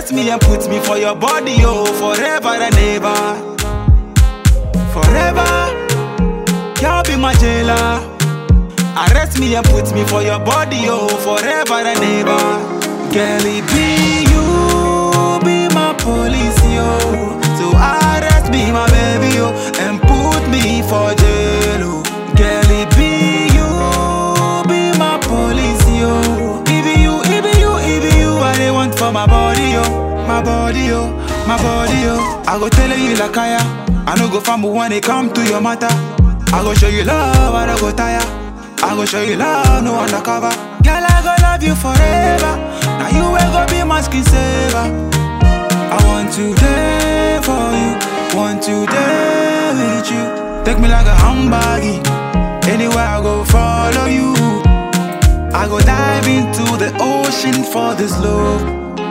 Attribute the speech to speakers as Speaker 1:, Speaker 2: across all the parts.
Speaker 1: Arrest me and put me for your body, oh, forever and ever. Forever, y'all be my jailer. Arrest me and put me for your body, oh, forever and ever. Girl, it be you, be my police, yo. So arrest me, my baby, oh, and put me for jail, oh. Girl, it be you, be my police, yo. It be you, it be you, it be you, I they want for my body, yo. My body, yo, my body, yo. I go tell you like I I no go fumble when it come to your matter. I go show you love, I don't go tire. I go show you love, no undercover. Girl, I go love you forever. Now you will go be my skin saver. I want to day for you, want to day with you. Take me like a handbaggy. Anywhere I go, follow you. I go dive into the ocean for this love.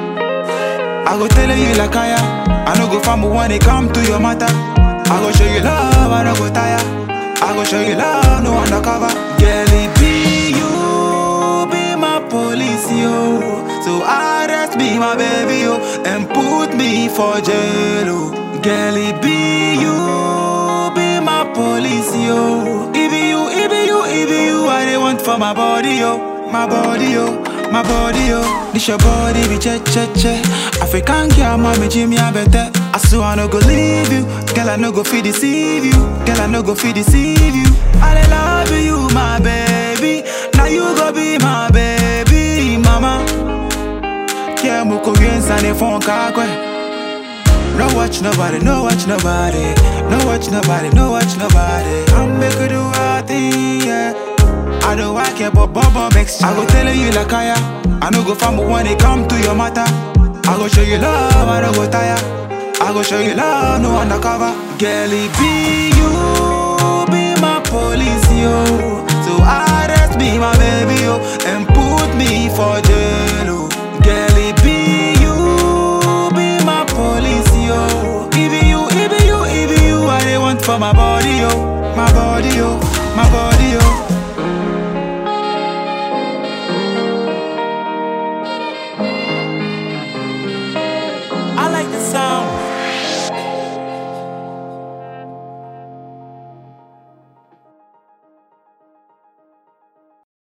Speaker 1: I go tell you like I I no go fumble when it come to your matter. I go show you love, I don't go tire. I go show you love, no undercover. Girl, it be you, be my police, yo. So arrest me, my baby, yo, and put me for jail, oh. Girl, it be you, be my police, yo. It be you, it be you, it be you, I they want for my body, yo, my body, yo. My body, yo, this your body be che che che. African girl, mommy Jimmy, I better. I swear I no go leave you, girl I no go feel deceive you, girl I no go feel deceive you. I dey love you, my baby. Now you go be my baby, mama. Yeah, muko yensa ne phone kakwe. No watch nobody, no watch nobody, no watch nobody, no watch nobody. I'm make you do our thing, yeah. I don't like it, but Bubba makes I go tell you like I I no go fumble when it come to your matter. I go show you love, I don't go tire. I go show you love, no undercover. Girl, it be you, be my police, yo. So arrest me, my baby, yo, and put me for jail, oh. Girl, it be you, be my police, yo. It be you, it be you, it be you, I they want for my body, yo. My body, yo, my body, yo.